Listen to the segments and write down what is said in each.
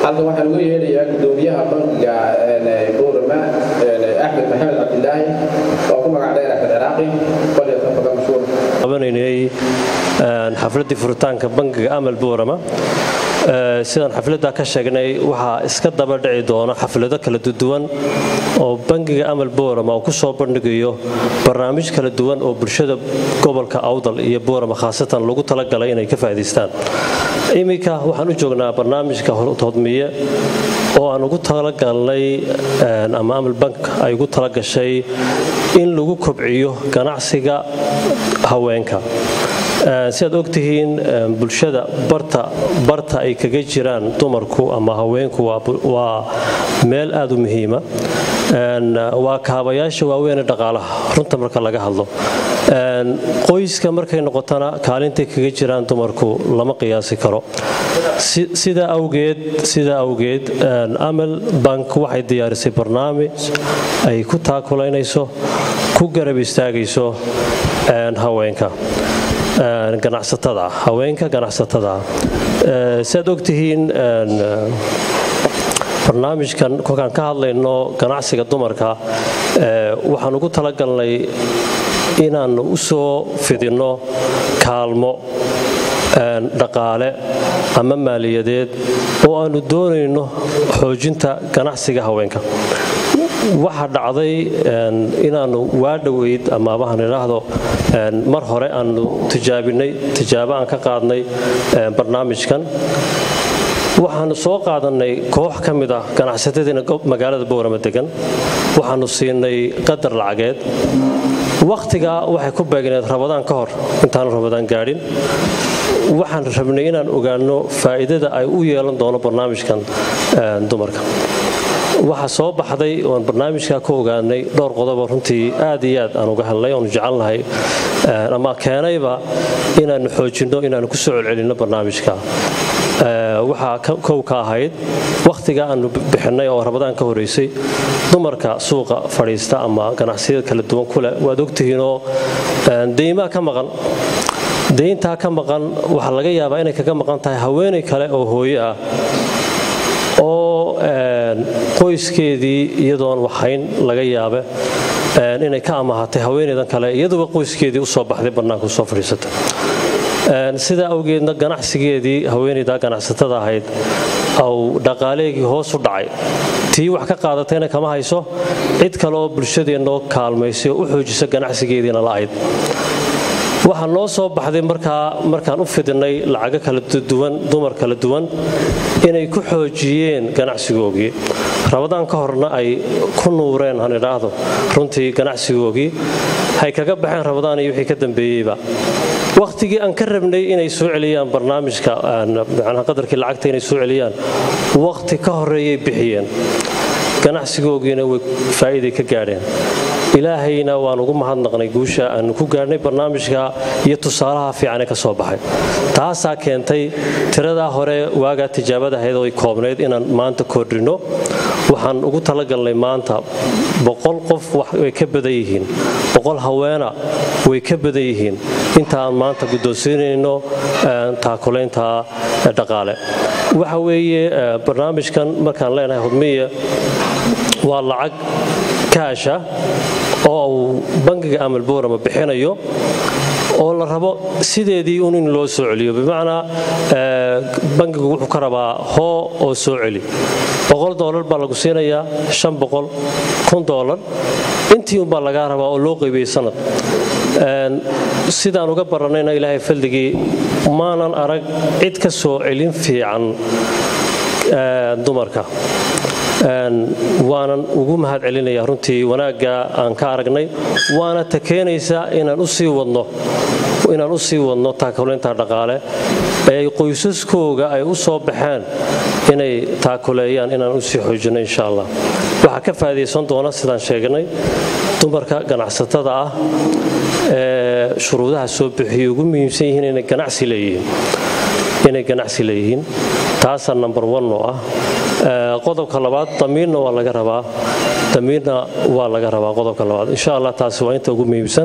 halkan waxaan uga yeedhayaa gudoomiyaha bankiga buurama axmed maxamed cabdilaahi oo ku magac dheer axmed ciraaqi qolyatanfada mashhuur qabanaynay xafladdii furitaanka bankiga amal buurama sidaan xafladda ka sheegnay waxaa iska daba dhici doona xaflado kala duwan oo bankiga amal buurama uu ku soo bandhigayo barnaamij kala duwan oo bulshada gobolka awdal iyo buurama khaasatan lagu talagalay inay ka faa'iidaystaan iminka waxaan u joognaa barnaamijka hodmiye oo aan ugu talagalnay ama amal bank ay ugu talagashay in lagu kobciyo ganacsiga haweenka si aad ogtihiin bulshada barta ay kaga jiraan dumarku ama haweenku waa meel aad u muhiima waa kaabayaasha waaweene dhaqaalaha runta marka laga hadlo qoyska markay noqotona kaalintay kaga jiraan dumarku lama qiyaasi karo sidaa awgeed sidaa awgeed amal bank waxay diyaarisay barnaamij ay ku taakulaynayso ku garab istaagayso haweenka ganacsatada haweenka ganacsatada si aad ogtihiin barnaamijkan kolkaan ka hadlayno ganacsiga dumarka waxaan ugu talagalnay inaan u soo fidinno kaalmo dhaqaale ama maaliyadeed oo aanu doonayno xoojinta ganacsiga haweenka waxaa dhacday inaannu waa dhoweyd ama waxaan idhaahdo mar hore aanu tijaabinay tijaabo aan ka qaadnay barnaamijkan waxaanu soo qaadannay koox ka mid ah ganacsatadiina magaalada boorama degan waxaanu siinay qadar lacageed wakhtigaa waxay ku beegneed rabadaan ka hor intaanu rabadaan gaadhin waxaan rabnay inaan ogaanno faa'iidada ay u yeelan doono barnaamijkan dumarka waxaa soo baxday oan barnaamijka ka ogaanay dhowr qodobo runtii aad iyo aad aan uga helnay oonu jecelnahay ama keenayba inaannu xoojinno inaannu ku soo celcelinno barnaamijka waxaa kow ka ahayd wakhtiga aanu bixinay oo rabadaan ka horeysay dumarka suuqa fadhiista ama ganacsiyada kala duwan kuleh waad ogtihiinoo deymaa ka maqan deyntaa ka maqan waxaa laga yaabaa inay kaga maqan tahay haweenay kale oo hooye ah oo qoyskeedii iyadoon waxhayn laga yaabe inay ka amahatay haweenaydan kale iyaduba qoyskeedii usoo baxday bannaanka usoo fadhiisata sidaa awgeedna ganacsigeedii haweenaydaa ganacsatada ahayd au dhaqaaleegii hoos u dhacay tii wax ka qaadatayna kama hayso cid kale oo bulshadeennoo kaalmaysay oo u xoojisa ganacsigeediina la'ayd waxaa noo soo baxday markaa markaan u fidinay lacago kala duwan dumar kala duwan inay ku xoojiyeen ganacsigoogii rabadaan ka horna ay ku nuureen han idhaahdo runtii ganacsigoogii hay kaga baxeen rabadaan iyo wixii ka dambeeyeyba wakhtigii aan ka rabnay inay soo celiyaan barnaamijka qadarkii lacagta inay soo celiyaan wakhti ka horeeyay bixiyeen ganacsigoogiina way faa'iiday ka gaadheen ilaahayna waan ugu mahadnaqnay guusha aanu ku gaadhnay barnaamijka iyo tusaalaha fiicane ka soo baxay taasaa keentay tiradaa hore waagaa tijaabada ahayd oo ay koobnayd inaan maanta kordhinno waxaan ugu talagalnay maanta boqol qof way ka badan yihiin boqol haweena way ka badan yihiin inta aan maanta guddoonsiinayno taakulaynta dhaqaale waxa weeye barnaamijkan markaan leenahay hudmiya waa lacag kaasha oo uu bankiga amal boorama bixinayo oo la rabo sideedii un in loo soo celiyo bimacnaa bankigu wuxuu ka rabaa hoo oo soo celi boqol doolar baa lagu siinayaa shan boqol kun doolar intii unbaa lagaa rabaa oo loo qaybiyey sanad sidaan uga barannayna ilaahay faldigii maanan arag cid ka soo celin fiican dumarka waanan ugu mahad celinaya runtii wanaagga aan ka aragnay waana ta keenaysa inaan usii wadno inaan u sii wadno taakulaynta dhaqaale ee qoysaskooga ay u soo baxeen inay taakuleeyaan inaan usii xoojino insha allah waxaa ka faa'idaysan doona sidaan sheegnay dumarka ganacsatada ah ee shuruudaha soo bixiyay ugu muhiimsan yihiin inay ganacsi leeyihiin inay ganacsi leeyihiin taasaa number one oo ah qodobka labaad damiirna waa laga rabaa damiirna waa laga rabaa qodobka labaad insha allah taasi waa inta ugu muhiimsan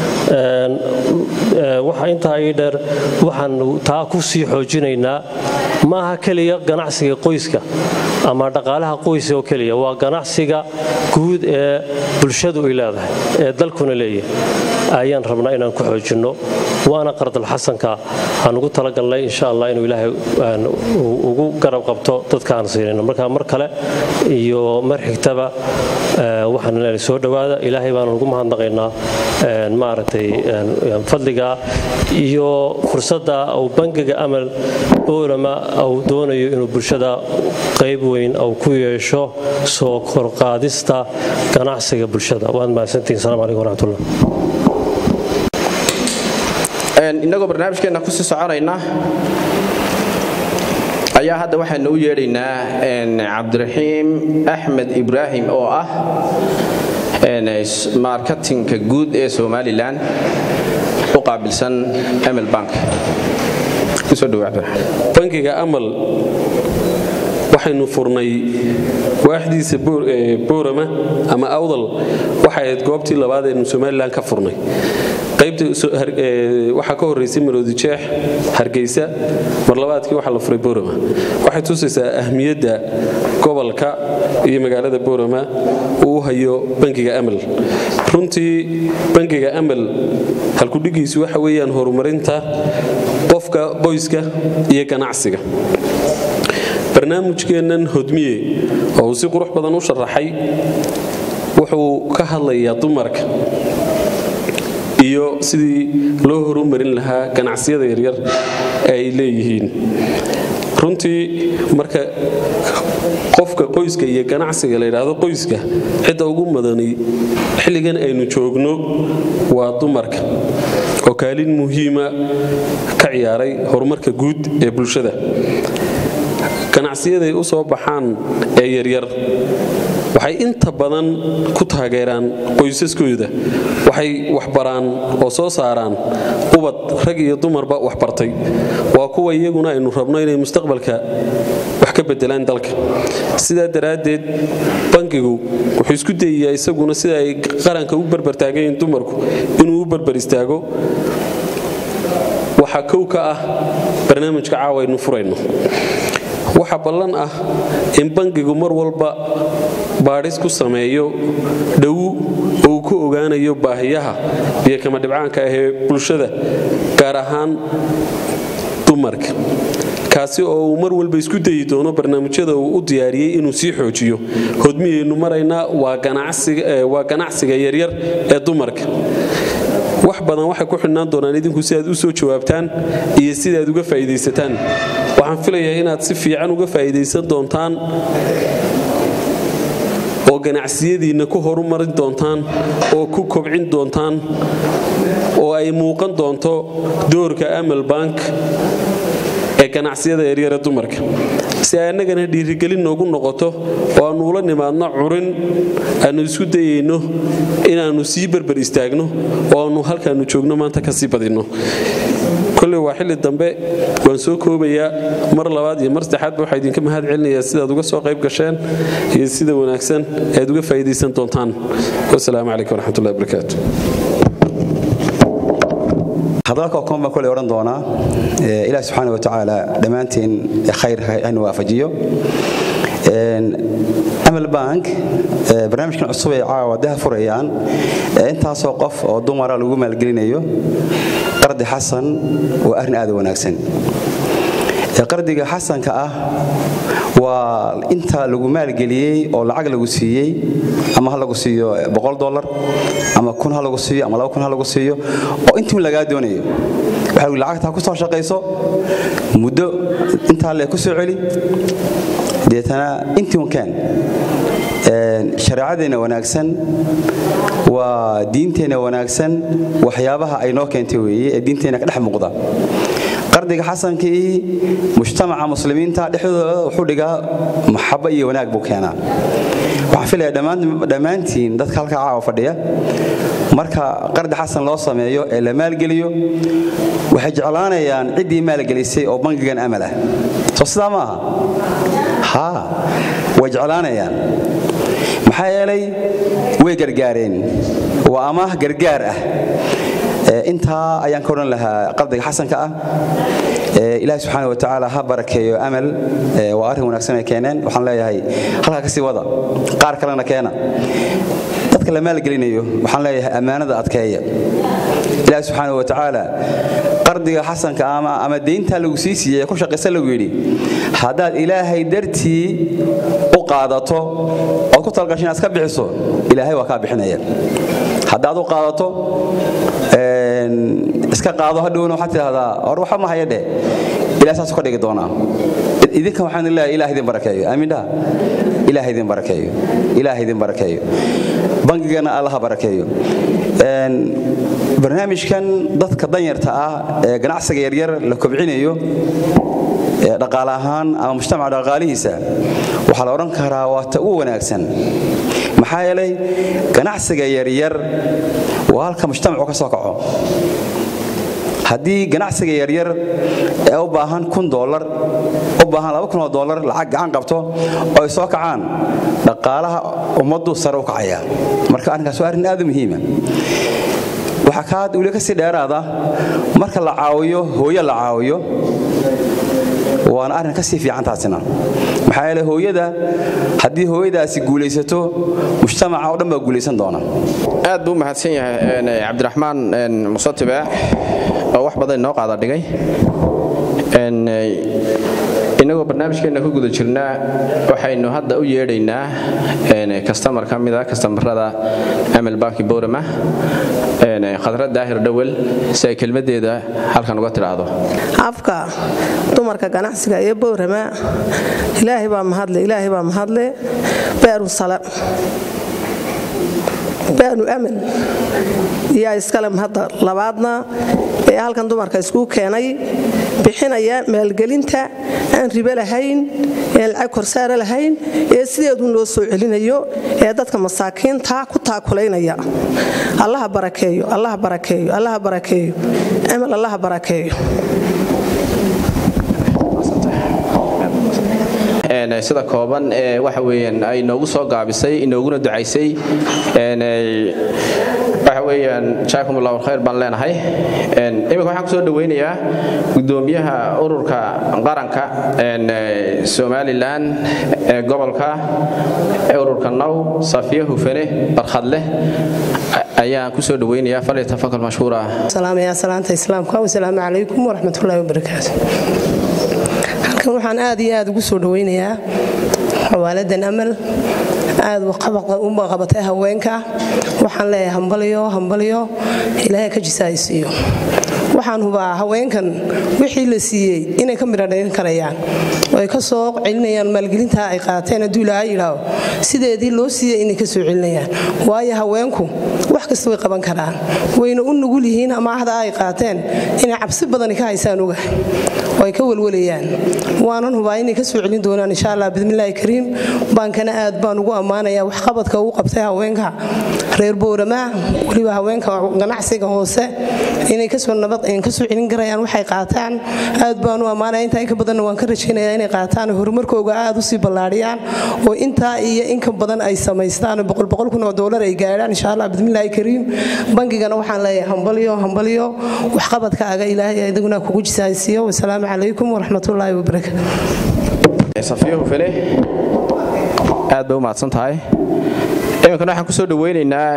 waxa intaa ii dheer waxaan taa ku sii xoojinaynaa ma aha keliya ganacsiga qoyska ama dhaqaalaha qoyska oo keliya waa ganacsiga guud ee bulshadu ay leedahay ee dalkuna leeyahay ayaan rabnaa inaan ku xoojinno waana qardalxasanka aan ugu talagalnay insha allah inuu ilaahay ugu garab qabto dadka aan siinayno marka mar kale iyo mar xigtaba waxaan leenahay soo dhowaada ilaahay baan ugu mahadnaqaynaa maaragtay fadliga iyo fursadda uu bangiga amal boolama uu doonayo inuu bulshada qayb weyn uu ku yeesho soo korqaadista ganacsiga bulshada waad mahadsantihin salaam calaykum waraxmatullah innagoo barnaamijkeenna kusii soconayna ayaa hadda waxaanu u yeedhaynaa cabdiraxiim axmed ibraahim oo ah marketinka guud ee somalilan u qaabilsan ml bank kusoo dhow cabdiraxiim bankiga amal waxaynu furnay waaxdiisa boorama ama awdal waxay ahayd goobtii labaad aynu somalilan ka furnay qaybtawaxaa ka horeysay maroodi jeex hargeysa mar labaadkii waxaa la furay boorama waxay tusaysaa ahmiyadda gobolka iyo magaalada boorama uu hayo bankiga amal runtii bankiga amal halkudhigiisu waxa weeyaan horumarinta qofka qoyska iyo ganacsiga barnaamijkeennan hodmiye oo uu si qurux badan u sharaxay wuxuu ka hadlayaa dumarka iyo sidii loo horumarin lahaa ganacsiyada yaryar ee ay leeyihiin runtii marka qofka qoyska iyo ganacsiga la yidhaahdo qoyska cidda ugu madani xilligan aynu joogno waa dumarka oo kaalin muhiima ka ciyaaray horumarka guud ee bulshada ganacsiyaday u soo baxaan ee yaryar waxay inta badan ku taageeraan qoysaskooda waxay waxbaraan oo soo saaraan ubad rag iyo dumarba waxbartay waa kuwa iyaguna aynu rabno inay mustaqbalka wax ka bedelaan dalka sidaa daraaddeed bankigu wuxuu isku dayayaa isaguna sida ay qaranka u barbartaagayiin dumarku inuu u barbar istaago waxaa kow ka ah barnaamijka caawa aynu furayno waxaa ballan ah in bankigu mar walba baadhis ku sameeyo dhow oo uu ku ogaanayo baahiyaha iyo kama dhibcaanka ah ee bulshada gaar ahaan dumarka kaasi oo uu mar walba isku dayi doono barnaamijyada uu u diyaariyey inuu sii xoojiyo hodmiyaynu maraynaa waa ganacsiga yaryar ee dumarka wax badan waxay ku xidhnaan doonaan idinku si aad u soo jawaabtaan iyo sidaad uga faa'iidaysataan waxaan filayaa inaad si fiican uga faa'iidaysan doontaan oo ganacsiyadiinna ku horumarin doontaan oo ku kobcin doontaan oo ay muuqan doonto doorka amal bank ee ganacsiyada yaryare dumarka si ay annagana dhiirigelin noogu noqoto oo aannu ula nimaadno curin aannu isku dayayno inaannu sii berber istaagno oo aannu halkaannu joogno maanta ka sii badinno kolley waa xilli dambe waan soo koobayaa mar labaad iyo mar saddexaadba waxaa idinka mahad celinayaa sidaad uga soo qayb gasheen iyo sida wanaagsan aad uga faa'iidaysan doontaan wasalaamu calaykum waraxmatullahi wabarakaatu hadalka koon baan koley odhan doonaa ilaah subxaana wa tacaala dhammaantiin khayr haynu waafajiyo amal bank barnaamijkan cusub ay caawa daha furayaan intaasoo qof oo dumara lagu maalgelinayo qardi xasan waa arrin aad u wanaagsan qardiga xasanka ah waa inta lagu maalgeliyey oo lacag lagu siiyey ama ha lagu siiyo dolar ama kun ha lagu siiyo ama kun ha lagu siiyo oo intii lagaa doonayo waxa lacagta ku soo shaqayso muddo intaa le ku soo celi deetana intii un keen shareecadeenna wanaagsan waa diinteenna wanaagsan waxyaabaha ay noo keentay weeye ee diinteenna ka dhex muuqda qardiga xasankii mujtamaca muslimiinta dhexdooda wuxuu dhigaa maxabo iyo wanaag buu keenaa waxaan filaya dhammaantiin dadka halkaa caawa fadhiya marka qardi xasan loo sameeyo ee la maalgeliyo waxay jeclaanayaan ciddii maalgelisay oo bangigan amal ah soo sidaa ma aha haa way jeclaanayaan maxaa yeelay way gargaareen waa amaah gargaar ah intaa ayaan ka odhan lahaa qardiga xasanka ah ilaahi subxaana wa tacaala ha barakeeyo amal waa arrin wanaagsan ay keeneen waxaan leeyahay halkaa ka sii wada qaar kalena keena dadka la maalgelinayo waxaan leeyahay ammaanada adkeeya ilaahi subxaana wa tacaala qardiga xasanka ama ama deyntaa lagu sii siiyey ee ku shaqaysa lagu yidhi haddaad ilaahay dartii u qaadato ood ku talgasho inaad iska bixiso ilaahay waa kaa bixinaya haddaad u qaadato iska qaado hadhowna waxaad tidhahdaa hor waxa ma haya dheh ilahay saasuu ka dhigi doonaa idinka waxaan leeyahay ilaah idin barakeeyo aamin dhaha ilaah idin barakeeyo ilaah idin barakeeyo bangigana allaha barakeeyo barnaamijkan dadka danyarta ah ee ganacsiga yaryar la kobcinayo dhaqaale ahaan ama mujtamaca dhaqaalihiisa waxaa la odhan karaa waa ta ugu wanaagsan maxaa yeelay ganacsiga yaryar waa halka mujtamacu ka soo kaco haddii ganacsiga yaryar ee u baahan kun dolar u baahan laba kun oo dolar lacag gacan qabto oo ay soo kacaan dhaqaalaha ummaddu sare u kacaya marka arrinkaas waa arrin aad u muhiima waxaa kaad weli ka sii dheeraada marka la caawiyo hooyo la caawiyo waana arrin ka sii fiican taasina maxaa yeele hooyada haddii hooyadaasi guulaysato mujtamaca oo dhan baa guulaysan doona aad buu mahadsan yahay cabdiraxmaan musatibe oo wax badan inoo qaada dhigay inagoo barnaamijkeenna ku guda jirnaa waxaynu hadda u yeedhaynaa kastamar ka mida kastamarada amal banki borama khadra daahir dhowel si ay kelmadeeda halkan uga tidhaahdo afka dumarka ganacsiga ee boorama ilaahay baa mahadle ilaahay baa mahadle beeru sala baanu amal yaa iskale mahadda labaadna ee halkan dumarka iskuu keenay bixinaya maalgelinta aan ribe lahayn ean lacag korsaare lahayn ee sideedu loo soo celinayo ee dadka masaakiinta ku taakulaynaya allaha barakeeyo allaha barakeeyo allaha barakeeyo amal allaha barakeeyo sida kooban ee waxa weeyaan ay noogu soo gaabisay inooguna ducaysay waxa weeyaan jaakum allahu khayr baan leenahay iminka waxaan kusoo dhaweynayaa gudoomiyaha ururka qaranka somalilan ee gobolka ururka now safiya hufane barkhadleh ayaan kusoo dhaweynayaa falyatafakal mashhuura salaamaya salaanta islaamka wasalaamu calaykum waraxmatullaahi wabarakaatu halkan waxaan aad iyo aad ugu soo dhaweynayaa xawaaladan amal aad u qabatay haweenka waxaan leeyahay hambalyo hambalyo ilaahay ka jisaaysiiyo waxaan hubaa haweenkan wixii la siiyey inay ka midhadhayn karayaan oo ay ka soo celinayaan maalgelinta ay qaateen hadduu ilaahay yidhaaho sideedii loo siiyey inay ka soo celinayaan waayo haweenku wax kasta way qaban karaan wayna u nugul yihiin amaahda ay qaateen inay cabsi badani ka haysaan ogahay oo ay ka welwalayaan waanan hubaa inay ka soo celin doonaan insha allah bismillaahi kariim baankana aad baan ugu ammaanayaa waxqabadka uu qabtay haweenka reer boorama weliba haweenka ganacsiga hoose inay kasoo nabad kasoo celin karayaan waxay qaataan aad baan u ammaanaya intaa inka badanna waan ka rajaynayaa inay qaataan horumarkooga aad usii ballaadhiyaan oo intaa iyo inka badan ay samaystaan boqolboqol kun oo doolar ay gaadhaan insha allah bismillaahi kariim bangigana waxaan leeyahay hambalyo hambalyo waxqabadkaaga ilaahay idaguna kugu jisaaysiiyo wasalaamu calaykum waraxmatullaahi wabarakaatu safiyo hufane aad bay u mahadsan tahay iminkana waxaan kusoo dhaweynaynaa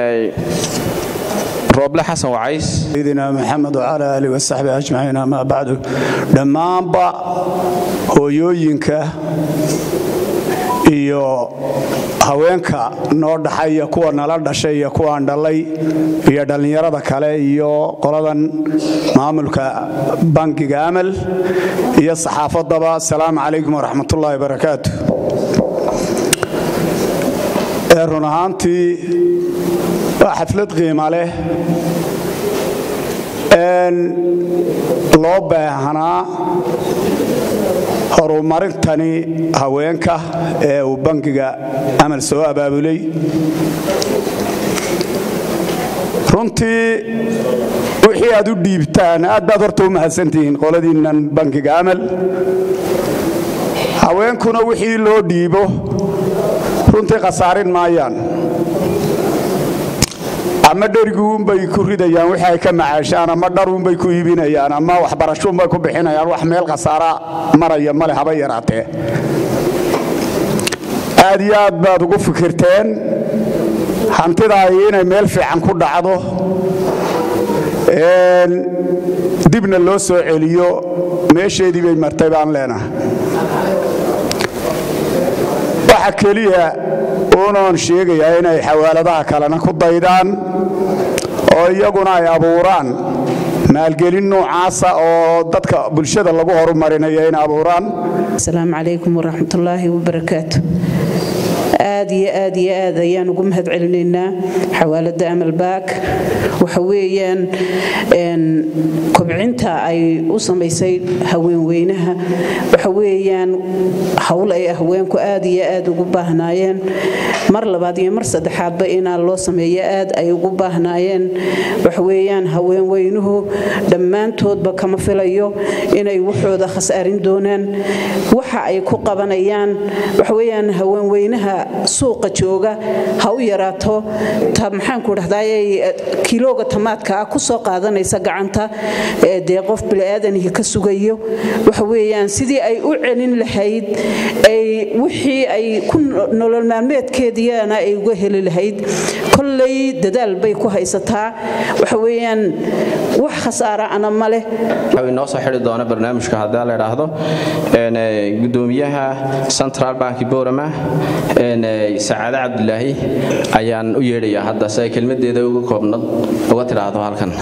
rooble xasan wacays sayidina maxamed wacala aalihi wasaxbi ajmaciin amaa bacdu dhammaanba hooyooyinka iyo haweenka noo dhaxaya kuwa nala dhashay iyo kuwaan dhallay iyo dhallinyarada kale iyo qoladan maamulka bankiga amal iyo saxaafaddaba asalaamu calaykum waraxmatullaahi barakaatu ee run ahaantii waa xaflad qiima leh loo baahanaa horumarintani haweenka ee uu bankiga amal soo abaabulay runtii wixii aad u dhiibtaan aad baad horta u mahadsantihiin qoladiinnan bankiga amal haweenkuna wixii loo dhiibo runtii khasaarin maayaan ama dheriguunbay ku ridayaan wixii ay ka macaashaan ama dharuunbay ku iibinayaan ama waxbarashuunbay ku bixinayaan wax meel khasaara maraya male haba yaraatee aad iyo aad baad ugu fikirteen hantidaay inay meel fiican ku dhacdo dibna loo soo celiyo meesheedii bay martay baan leenahay waxa keliya unoon sheegayaa inay xawaaladaha kalena ku daydaan oo iyaguna ay abuuraan maalgelin noocaasa oo dadka bulshada lagu horumarinayo inay abuuraan asalaamu calaykum waraxmatullaahi wabarakaatu aad iyo aad iyo aad ayaan ugu mahad celinaynaa xawaalada amalbaak waxa weeyaan kobcinta ay u samaysay haweenweynaha waxa weeyaan howl ay haweenku aad iyo aad ugu baahnaayeen mar labaad iyo mar saddexaadba inaa loo sameeyo aad ay ugu baahnaayeen waxa weeyaan haweenweynuhu dhammaantoodba kama filayo inay waxooda khasaarin doonaan waxa ay ku qabanayaan waxa weeyaan haweenweynaha suuqa jooga ha u yaraato ta maxaanku dhahdaayay kilooga tamaadka ah ku soo qaadanaysa gacanta dee qof bini'aadaniga ka sugayo waxa weeyaan sidii ay u celin lahayd ay wixii ay ku nolol maalmeedkeediana ay uga heli lahayd kolley dadaal bay ku haysataa waxa weeyaan wax khasaara ana ma leh inoo soo xidhi doona barnaamijka haddii la idhaahdo gudoomiyaha central bank borama sacaade cabdilaahi ayaan u yeedhayaa hadda si ay kelmadeeda uga koobnad uga tidhaahdo halkan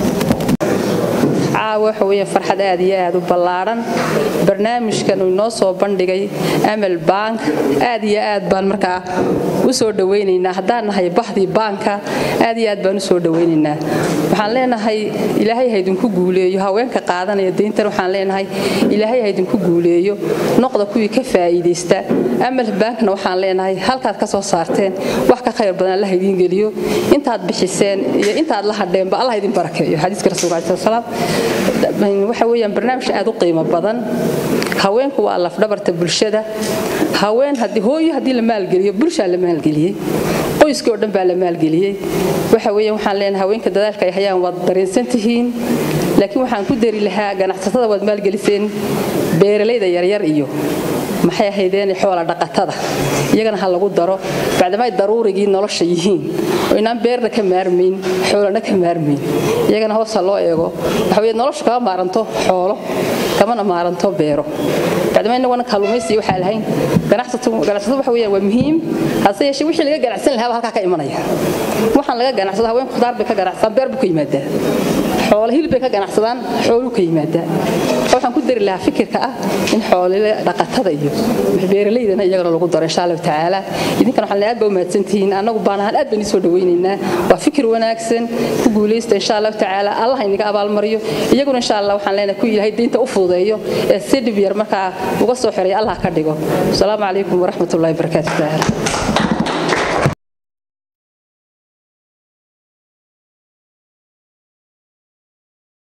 caawa waxa weeye farxad aad iyo aad u ballaadhan barnaamijkan uu inoo soo bandhigay amal bank aad iyo aad baan markaa u soo dhowaynaynaa haddaan nahay bahdii baanka aad iyo aad baan u soo dhowaynaynaa waxaan leenahay ilaahay haydinku guuleeyo haweenka qaadanaya deyntan waxaan leenahay ilaahay haydinku guuleeyo noqda kuwii ka faa'iidaysta amal bankna waxaan leenahay halkaad ka soo saarteen wax ka khayr badan allah idiin geliyo intaad bixiseen iyo intaad la hadheenba allah idin barakeeyo xadiiska rasuulka calaih salaam waxa weeyaan barnaamij aad u qiimo badan haweenku waa lafdhabarta bulshada haween haddii hooyo haddii la maalgeliyo bulshaa la maalgeliyey qoyskii oo dhan baa la maalgeliyey waxa weeyaan waxaan leenahay haweenka dadaalka ay hayaan waad dareensan tihiin laakiin waxaan ku dari lahaa ganacsatada waad maalgeliseen beeralayda yaryar iyo maxay ahaydeen xoola dhaqatada iyagana ha lagu daro bacdama ay daruurigii nolosha yihiin oo inaan beerna ka maarmayn xoolana ka maarmayn iyagana hoosa loo eego waxa weye noloshu kama maaranto xoolo kamana maaranto beero bacdama inaguna kalluumaysiyo waxaa lahayn ganacsatu waxa weeyaan waa muhiim hase yeeshee wixii laga ganacsan lahaaba halkaa ka imanaya waxaan laga ganacsado haweenku khudaar bay ka ganacsadaan beer buu ka yimaadaa xoolo hilib bay ka ganacsadaan xooluu ka yimaadaa waxaan ku dari lahaa fikirka ah in xoolile dhaqatada iyo beeralaydana iyagana lagu daro insha allahu tacaala idinkana waxaan aad baa u mahadsantihiin annagu baan ahaan aad baan isoo dhawaynaynaa waa fikir wanaagsan ku guulaysta insha allahu tacaala allah inaga abaalmariyo iyaguna insha allah waxaan leenahay ku ilaahay diinta u fududeeyo ee si dhib yar markaa uga soo xiray allah ka dhigo asalaamu calaykum waraxmatullahi wabarakaatu tacaala